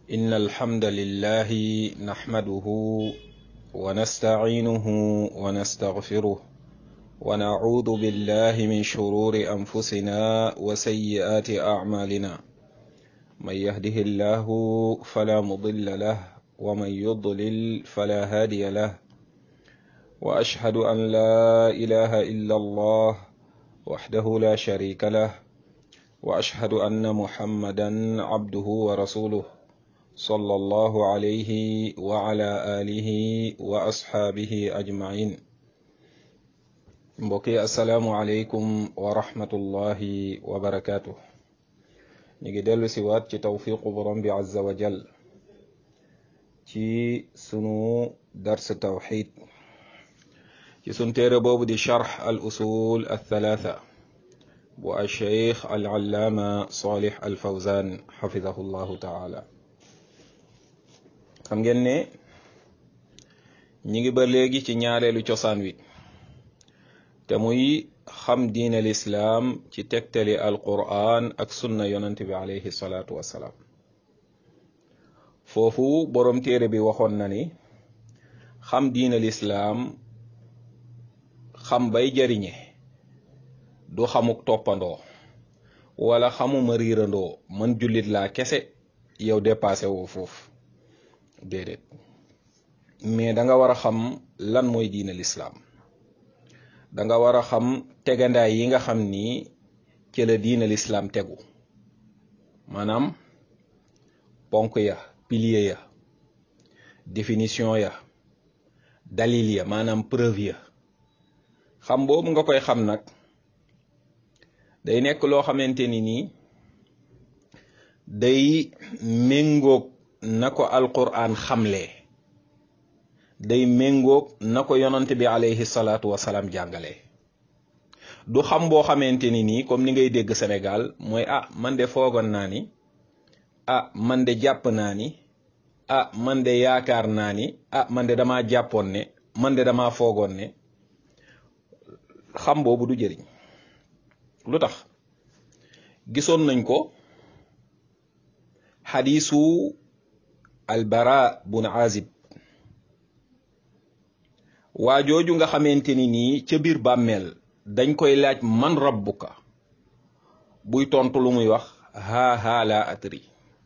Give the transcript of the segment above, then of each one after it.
إن الحمد لله نحمده ونستعينه ونستغفره ونعوذ بالله من شرور أنفسنا وسيئات أعمالنا من يهده الله فلا مضل له ومن يضلل فلا هادي له وأشهد أن لا إله إلا الله وحده لا شريك له وأشهد أن محمدا عبده ورسوله صلى الله عليه وعلى آله وأصحابه أجمعين mbokki asalaamualeykum wa rahmatullahi wa barakaatu ñu ngi dellu si waat ci tawfiqu borom bi azza wa jal ci sunu dars tawxid ci sun téere boobu di charx al usul althalatha bu alcheikh alallaama salih alfawzan xafidahu llahu taala xam ngeen ne ñi ngi ba léegi ci ñaareelu cosaan wi te muy xam diine lislaam ci tegtali alquran ak sunna yonent bi alayhi salaatu wassalaam foofu boroom téere bi waxoon na ni xam diine lislaam xam bay jariñe du xamuk toppandoo wala xamuma riirandoo man jullit laa kese yow dépassé woo foofu déedéet mais da nga war a xam lan mooy diine lislaam da nga war a xam tegandaay yi nga xam ni ci la diine lislaam tegu maanaam ponk ya pilier ya définition ya dalil ya maanaam preuve ya xam boobu nga koy xam nag day nekk loo xamante ni nii day méngoog na ko alquran xamle day méngoog na ko yonante bi alayhi salaatu wasalaam jàngale du xam boo xamante ni nii comme ni ngay dégg Sénégal mooy ah man de foogoon naa ni ah man de jàpp naa ni ah man de yaakaar naa ni ah man de damaa jàppoon ne man de damaa foogoon ne xam boobu du jëriñ lu tax gisoon nañ ko xadiisu albara bun azib waa jooju nga xamante ni nii ca biir bàmmeel dañ koy laaj man rabbuka buy tontu lu muy wax haa haa laa atri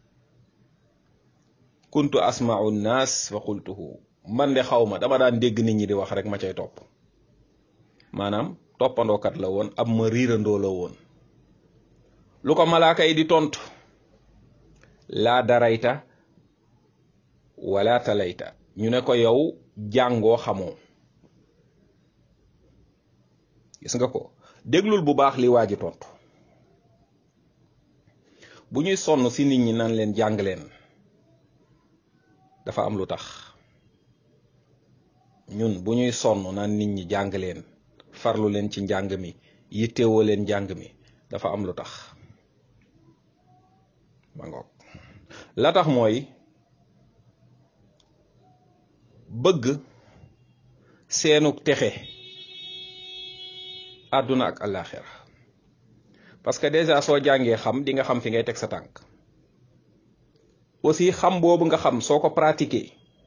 kuntu asma'u nnaas fa qultuhu man de xaw ma dama daan dégg nit ñi di wax rek ma cay topp maanaam toppandookat la woon ab ma riirandoo la woon lu ko malaaka yi di tontu laa darayta wala talayta ñu ne ko yow jàngoo xamoo gis nga ko déglul bu baax li waa ji tontu bu ñuy sonn si nit ñi nan leen jàng leen dafa am lu tax ñun bu ñuy sonn naan nit ñi jàng leen farlu leen ci njàng mi yittewoo leen njàng mi dafa am lu tax ma ngoog la tax mooy bëgg seenuk texe àdduna ak àllaaxira parce que déjà soo jàngee xam di nga xam fi ngay teg sa tànk aussi xam boobu nga xam soo ko pratiquer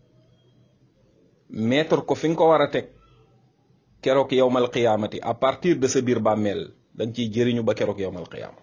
mettre ko fi nga ko war a teg keroog yowmal qiyaamati à partir de sa biir bàmmeel da nga ciy jëriñu ba keroog yowmal qiyaama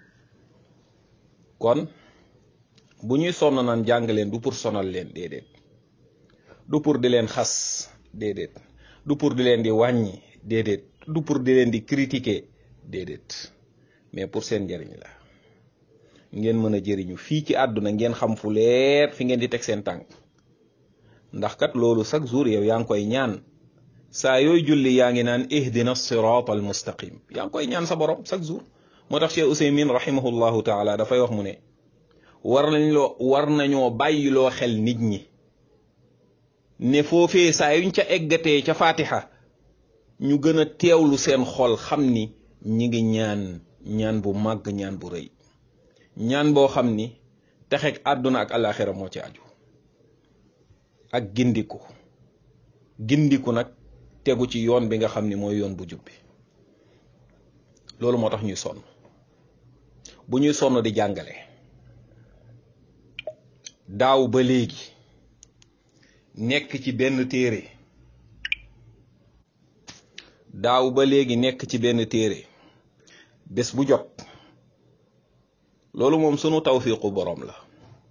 kon bu ñuy sonn naan jàng leen du pour sonal leen déedéet du pour di leen xas déedéet du pour di leen di wàññi déedéet du pour di leen di critiquer déedéet mais pour seen njëriñ la ngeen mën a jëriñu fii ci àdduna ngeen xam fu leer fi ngeen di teg seen tànk ndax kat loolu chaque jour yow yaa ngi koy ñaan saa yooy julli yaa ngi naan ihdina sirat al mustaqim yaa ngi koy ñaan sa borom chaque jour moo tax Cheikh Ousaymin rahimahullahu taala dafay wax mu ne war nañ loo war nañoo bàyyiloo xel nit ñi ne foofee saa yuñ ca eggatee ca fatiha ñu gën a teewlu seen xol xam ni ñi ngi ñaan ñaan bu màgg ñaan bu rëy ñaan boo xam ni texeg àdduna ak alaxira moo ci aju ak gindiku gindiku nag tegu ci yoon bi nga xam ni mooy yoon bu jubbi loolu moo tax ñuy sonn bu ñuy sonn di jàngale daaw ba léegi nekk ci benn téere daaw ba léegi nekk ci benn téere bés bu jot loolu moom sunu tawfiqu boroom la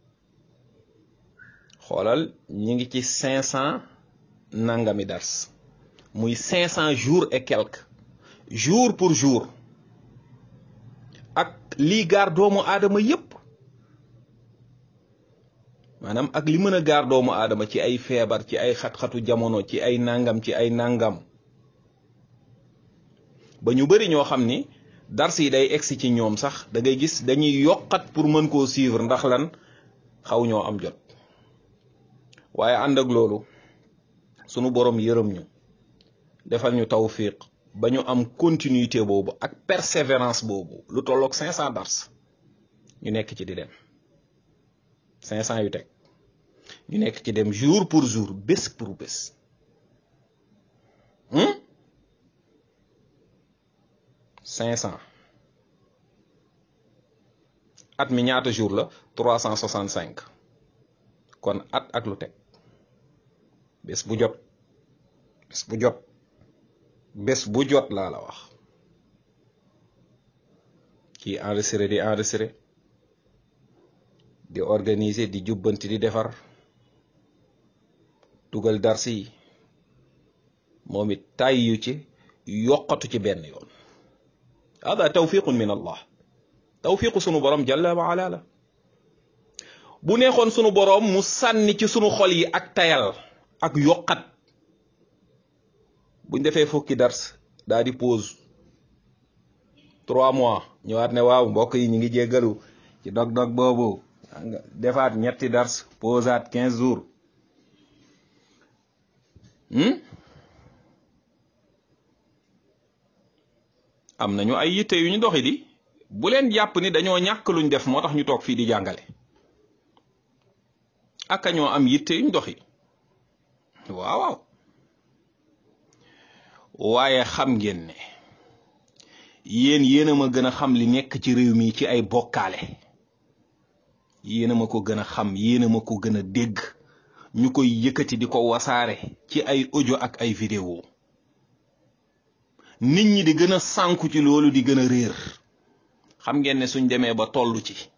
xoolal ñi ngi ci cinq cent nangami dars muy cinq cent jours et quelques jour pour jour ak lii gaar doomu aadama yépp maanaam ak li mën a gaar doomu aadama ci ay feebar ci ay xat-xatu jamono ci ay nangam ci ay nangam ba ñu bari ñoo xam ni dars yi day egsi ci ñoom sax da ngay gis dañuy yokkat pour mën koo suivre ndax lan xaw ñoo am jot waaye ànd ak loolu sunu borom yërëm ñu defal ñu tawfiq ba ñu am continuité boobu ak persévérance boobu lu tolloog 500 dars ñu nekk ci di dem 500 yu teg ñu nekk ci dem jour pour jour bés pour bés cinq cent at mi ñaata jour la trois cent soixante cinq kon at ak lu teg bés bu jot bés bu jot bés bu jot laa la wax kii enregistré di enregistré di organiser di jubbanti di defar dugal darsi yi moom it tàyyu ci yokkatu ci benn yoon hada tawfiqun min allah tawfiqu sunu borom jalla wa ala la bu neexoon sunu borom mu sànni ci sunu xol yi ak tayal ak yokkat buñ defee fukki dars daa di pause trois mois ñëwaat ne waaw mbokk yi ñu ngi jéggalu ci dog-dog boobu defaat ñetti dars posaat quinze jours am nañu ay yitte yu ñu doxi di bu leen jàpp ni dañoo ñàkk luñ def moo tax ñu toog fii di jàngale aka ñoo am yitte yu ñu doxi waaw waaw waaye xam ngeen ne yéen yéen a ma gën a xam li nekk ci réew mi ci ay bokkaale yéen a ma ko gën a xam yéen a ma ko gën a dégg ñu koy yëkkati di ko wasaare ci ay audio ak ay vidéo nit ñi di gën a sànku ci loolu di gën a réer xam ngeen ne suñ demee ba tollu ci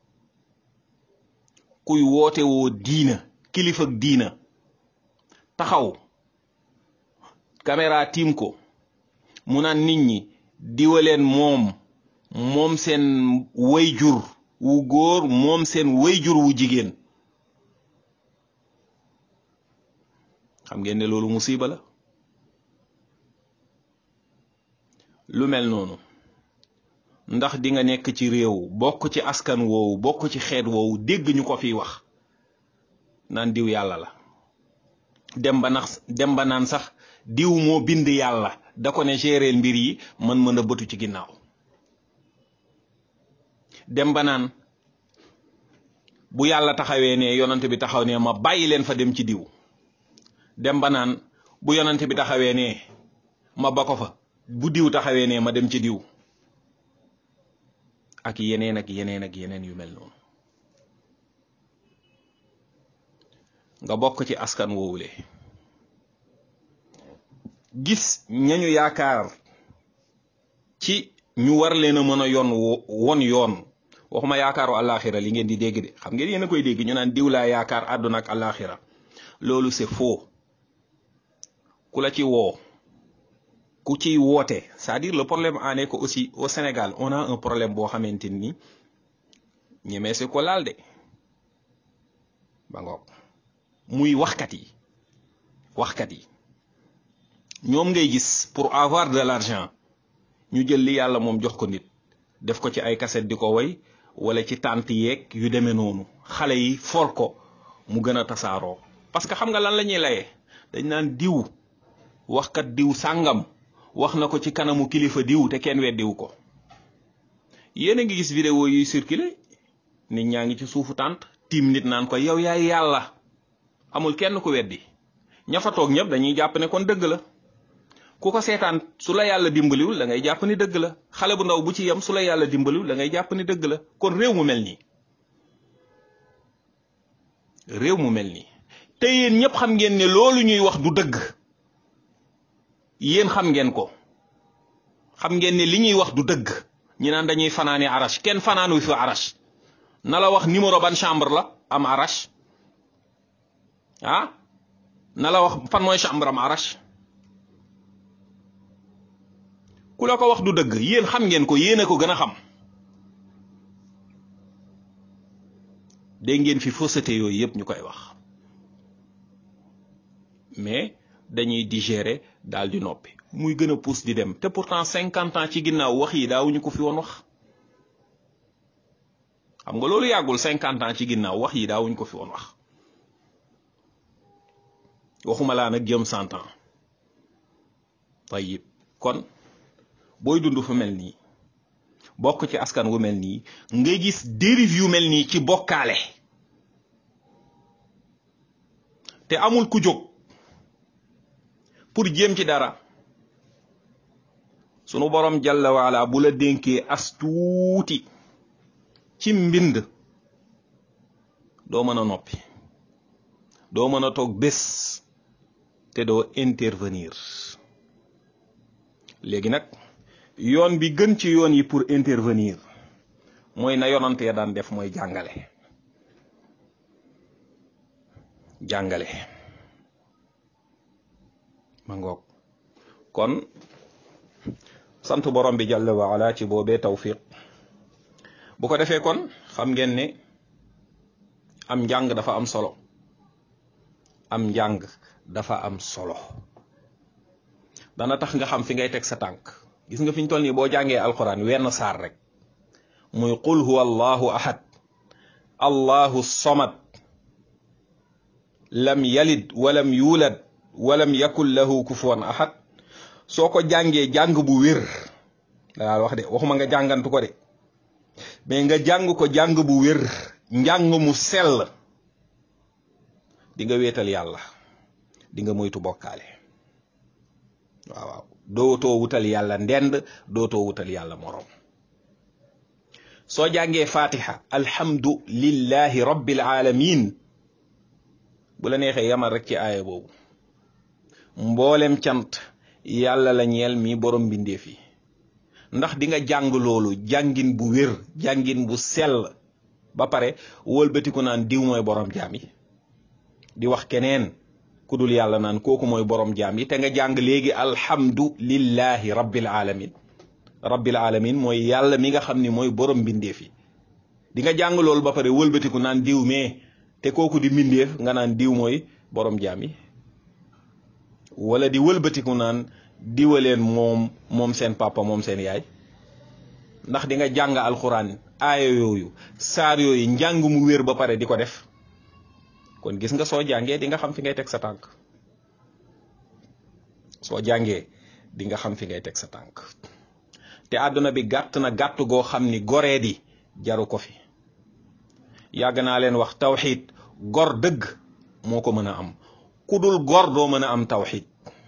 kuy woote woo diina kilifa ak diina taxaw caméra tiim ko mu naan nit ñi diwaleen moom moom seen wayjur wu góor moom seen wayjur wu jigéen xam ngeen ne loolu musiba la lu mel noonu ndax di nga nekk ci réew bokk ci askan woowu bokk ci xeet woowu dégg ñu ko fiy wax naan diw yàlla la dem ba nax dem ba naan sax diw moo bind yàlla da ko ne géréel mbir yi man mën a bëtu ci ginnaaw dem ba naan bu yàlla taxawee ne yonante bi taxaw ne ma bàyyi leen fa dem ci diw dem ba naan bu yonante bi taxawee ne ma ba ko fa bu diw taxawee ne ma dem ci diw ak yeneen ak yeneen ak yeneen yu mel noonu nga bokk ci askan woowule gis ñañu yaakaar ci ñu war leen a mën a yoon won yoon waxuma yaakaaru àllaaxira li ngeen di dégg de xam ngeen yéen a koy dégg ñu naan diw laa yaakaar àdduna ak àllaaxira loolu c'est faux ku la ci woo ku ciy woote c'est-à-dire le problème en est que aussi au Sénégal on a un problème boo xamante ni ñemee si ko laal de ba ngoog muy waxkat yi waxkat yi ñoom ngay gis pour avoir de l'argent ñu jël li yàlla moom jox ko nit def ko ci ay cassette di ko woy wala ci tànt yeeg yu demee noonu xale yi for ko mu gën a tasaaroo parce que xam nga lan la ñuy layee dañ naan diw waxkat diw sàngam wax na ko ci kanamu kilifa diw te kenn weddiwu ko yéen a ngi gis vidéo yuy circulé nit ñaa ngi ci suufu tànt tiim nit naan ko yow yaay yàlla amul kenn ku weddi ña fa toog ñëpp dañuy jàpp ne kon dëgg la ku ko seetaan su la yàlla dimbaliwul da ngay jàpp ni dëgg la xale bu ndaw bu ci yem su la yàlla dimbaliwul da ngay jàpp ni dëgg la kon réew mu mel nii réew mu mel nii te yéen ñëpp xam ngeen ne loolu ñuy wax du dëgg yéen xam ngeen ko xam ngeen ne li ñuy wax du dëgg ñi naan dañuy fanaani arash kenn fanaanu fi arash na la wax numéro ban chambre la am arash ah na la wax fan mooy chambre am arash ku la ko wax du dëgg yéen xam ngeen ko yéen a ko gën a xam dégg ngeen fi fausseté yooyu yëpp ñu koy wax mais dañuy digérer daal di noppi muy gën a pousse di dem te pourtant cinquante ans ci ginnaaw wax yi daawuñu ko fi woon wax xam nga loolu yàggul cinquante ans ci ginnaaw wax yi daawuñu ko fi woon wax waxuma laa nag jëm cent ans tayib kon booy dund fu mel nii bokk ci askan wu mel nii nga gis dérive yu mel nii ci bokkaale te amul ku jóg pour jéem ci dara sunu borom jalla waala bu la dénkee as tuuti ci mbind doo mën a noppi doo mën a toog bés te doo intervenir léegi nag yoon bi gën ci yoon yi pour intervenir mooy na yonante ya daan def mooy jàngale jàngale ma ngoog kon sant borom bi jàll waala ci boobee tawfiq bu ko defee kon xam ngeen ne am njàng dafa am solo am njàng dafa am solo dana tax nga xam fi ngay teg sa tànk gis nga fi ñu toll nii boo jàngee alquran wenn saar rek muy qul huwa allahu ahad allahu samad lam yalid walam yulad walam yakun lahu kufuwan ahad soo ko jàngee jàng bu wér daa wax de waxuma nga jàngantu ko de mais nga jàng ko jàng bu wér njàng mu sell di nga wéetal yàlla di nga moytu bokkaale waaw waaw dootoo wutal yàlla ndend dootoo wutal yàlla moroom soo jàngee fatiha alhamdu lillahi rabbil alamin bu la neexee yamal rek ci aaya boobu mboolem cant yàlla la ñeel mi borom mbindeef yi ndax di nga jàng loolu jàngin bu wér jàngin bu sell ba pare wëlbatiku naan diw mooy borom jaam yi di wax keneen ku dul yàlla naan kooku mooy borom jaam yi te nga jàng léegi alhamdu lillahi rabbil alamin rabbil alamin mooy yàlla mi nga xam ni mooy borom mbindeef yi di nga jàng loolu ba pare wëlbatiku naan diw mais te kooku di mbindeef nga naan diw mooy borom jaam yi wala di wëlbatiku naan diwaleen moom moom seen papa moom seen yaay ndax di nga jàng alxuraan aaya yooyu saar yooyu njàng mu wér ba pare di ko def kon gis nga soo jàngee di nga xam fi ngay teg sa tànk soo jàngee di nga xam fi ngay teg sa tànk te àdduna bi gàtt na gàtt goo xam ni goree di jaru ko fi yàgg naa leen wax tawxiid gor dëgg moo ko mën a am ku dul gor doo mën a am tawxiid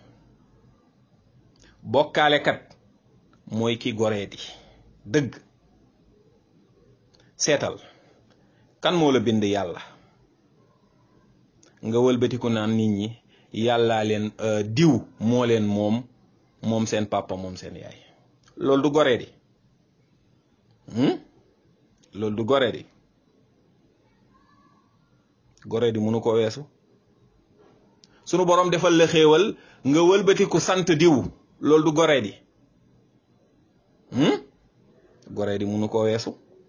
bokkaalekat mooy ki goree di dëgg seetal kan moo la bind yàlla nga wëlbatiku naan nit ñi yàllaa leen diw moo leen moom moom seen papa moom seen yaay loolu du goree di loolu du goree di goree di mënu ko weesu sunu borom defal la xéewal nga wëlbatiku sant diw loolu du goree di goree di mënu ko weesu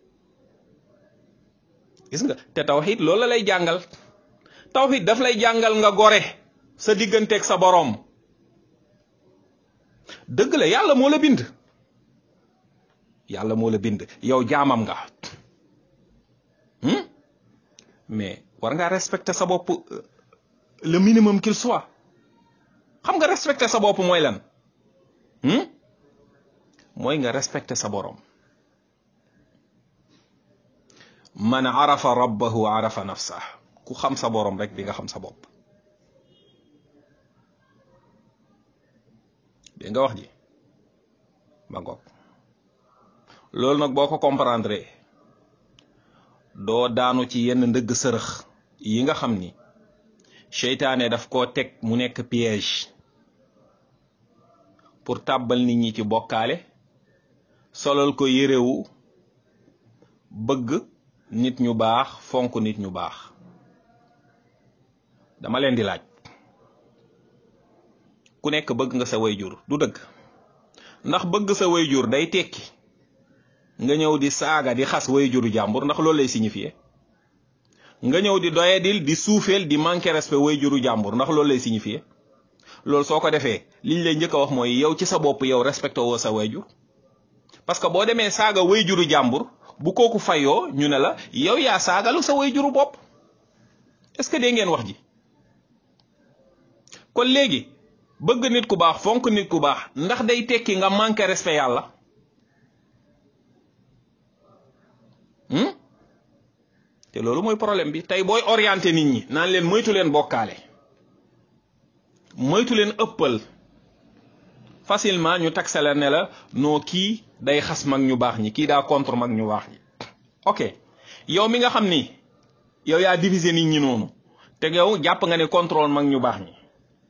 gis nga te tawxiid loolu la lay jàngal tawxiid daf lay jàngal nga gore sa digganteeg sa boroom dëgg la yàlla moo la bind yàlla moo la bind yow jaamam nga mais war ngaa respecter sa bopp le minimum qu'il soit xam nga respecter sa bopp mooy lan mooy nga respecter sa boroom man arafa rabbahu arafa nafsa ku xam sa boroom rek di nga xam sa bopp dégg nga wax ji ba ngoog loolu nag boo ko comprendre doo daanu ci yenn ndëgg sërëx yi nga xam ni seytaane daf koo teg mu nekk piège pour tàbbal nit ñi ci bokkaale solal ko yérewu bëgg nit ñu baax fonk nit ñu baax dama leen di laaj ku nekk bëgg nga sa wayjur du dëgg ndax bëgg sa wayjur day tekki nga ñëw di saaga di xas wayjuru jàmbur ndax loolu lay signifier nga ñëw di doyadil di suufeel di manquer respect wayjuru jàmbur ndax loolu lay signifier loolu soo ko defee liñ lay njëkk a wax mooy yow ci sa bopp yow respecté woo sa wayjur parce que boo demee saaga wayjuru jàmbur bu kooku fayoo ñu ne la yow yaa saagalu sa wayjuru bopp est-ce que dee ngeen wax ji kon léegi bëgg nit ku baax fonk nit ku baax ndax day tekki nga manqué respect yàlla te loolu mooy problème bi tey booy orienté nit ñi naan leen moytu leen bokkaale moytu leen ëppal facilement ñu taxe la ne la noo kii day xas mag ñu baax ñi kii daa contre mag ñu baax ñi ok yow mi nga xam ni yow yaa diviser nit ñi noonu te yow jàpp nga ne contrôle mag ñu baax ñi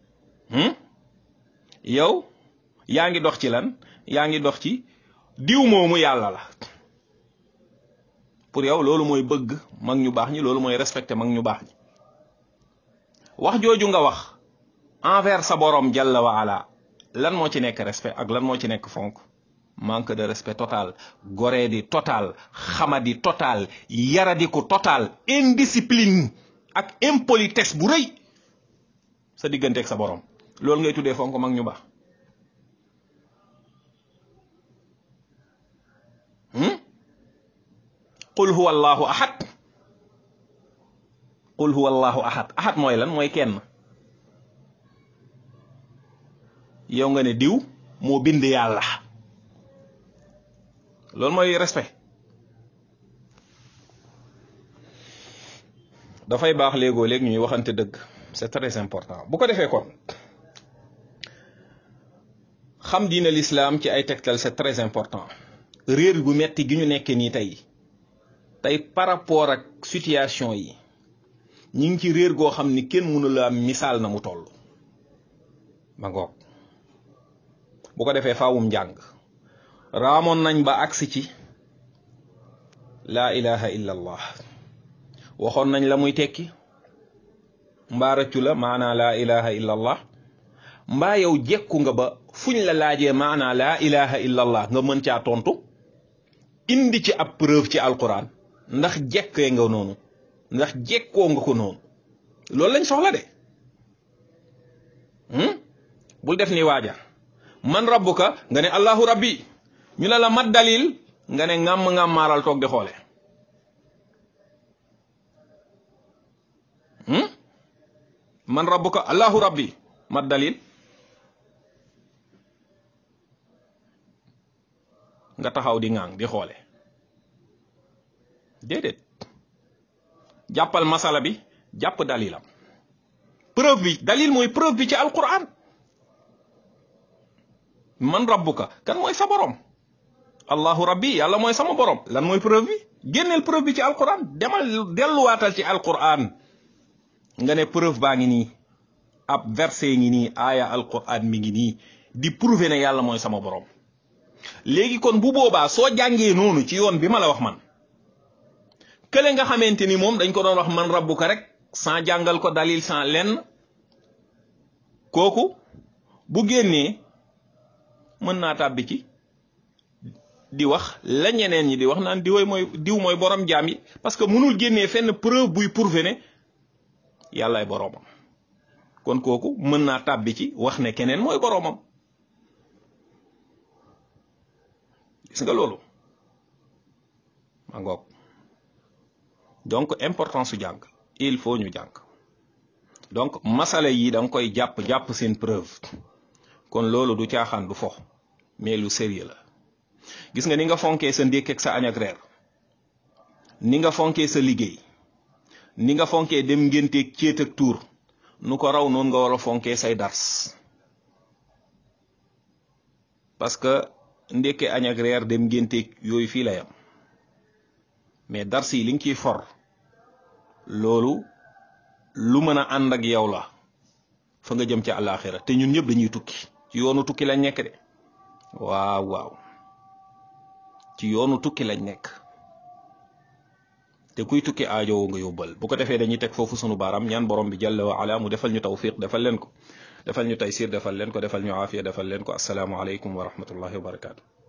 yow yaa ngi dox ci lan yaa ngi dox ci diw moomu yàlla la pour yow loolu mooy bëgg mag ñu baax ñi loolu mooy respecter mag ñu baax ñi wax jooju nga wax envers sa borom jalla wa ala lan moo ci nekk respect ak lan moo ci nekk fonk manque de respect total goree di total xamadi total yaradiku total indiscipline ak impolitesse bu rëy sa digganteeg sa borom loolu ngay tuddee fonk mag ñu baax qul huwa allahu ahad qul huwa allahu ahad ahad mooy lan mooy kenn yow nga ne diw moo bind yàlla loolu mooy respect dafay baax léegoo léeg ñuy waxante dëgg c'est très important bu ko defee kon xam diina l'islam ci ay tegtal c'est très important réer gu metti gi ñu nekkee nii tey tey par rapport ak situation yi ñi ngi ci réer goo xam ni kenn mënu la misaal na mu toll ma ngoog bu ko defee faawum njàng raamoon nañ ba agsi ci laa ilaha illa allah waxoon nañ la muy tekki mbaa rëccu la maanaa laa ilaha illa allah mbaa yow jekku nga ba fuñ la laajee maanaa laa ilaha illa allah nga mën caa tontu indi ci ab preuve ci alquran ndax jekkee nga noonu ndax jekkoo nga ko noonu loolu lañ soxla de bul def ni waaja man rabbuka nga ne allahu rabbi ñu ne la mat dalil nga ne ngàmm ngàmmaaral toog di xoole man rabbuka allahu rabbi mat dalil nga taxaw di ŋàng di xoole déedéet jàppal masala bi jàpp dalilam preuve bi dalil mooy preuve bi ci alquran man rabbuka kan mooy sa borom allahu rabbi yàlla mooy sama borom lan mooy preuve bi génneel preuve bi ci alquran demal delluwaatal ci alquran nga ne preuve baa ngi nii ab verset ngi nii aaya alquran mi ngi nii di prouver ne yàlla mooy sama borom léegi kon bu boobaa soo jàngee noonu ci yoon bi ma la wax man kële nga xamante ni moom dañ ko doon wax man rabbuka rek sans jàngal ko dalil sans lenn kooku bu génnee mën naa tàbbi ci di wax la ñeneen ñi di wax naan diw mooy diw mooy borom jaam yi parce que mënul génnee fenn preuve buy prouver ne yàllaay boromam kon kooku mën naa tàbbi ci wax ne keneen mooy boromam gis nga loolu ma ngoog donc importance su jàng il faut ñu jàng donc masala yi da nga koy jàpp jàpp seen preuve kon loolu du caaxaan du fo mais lu sérieux la gis nga ni nga fonkee sa ndékk ak sa añ ak reer ni nga fonkee sa liggéey ni nga fonkee dem ngénteeg céet ak tuur nu ko raw noonu nga war a fonkee say dars parce que ndékke añ ak reer dem ngénteeg yooyu fii la yam mais dars yi li nga ciy for loolu lu mën a ànd ak yow la fa nga jëm ci àllaaxira te ñun ñëpp dañuy tukki ci yoonu tukki lañ nekk de waaw waaw ci yoonu tukki lañ nekk te kuy tukki aajowoo nga yóbbal bu ko defee dañuy teg foofu sunu baaraam ñaan borom bi jalla wa ala mu defal ñu tawfiq defal leen ko defal ñu taysir defal leen ko defal ñu aafiya defal leen ko asalaamu aleykum wa rahmatullahi wa barakaatu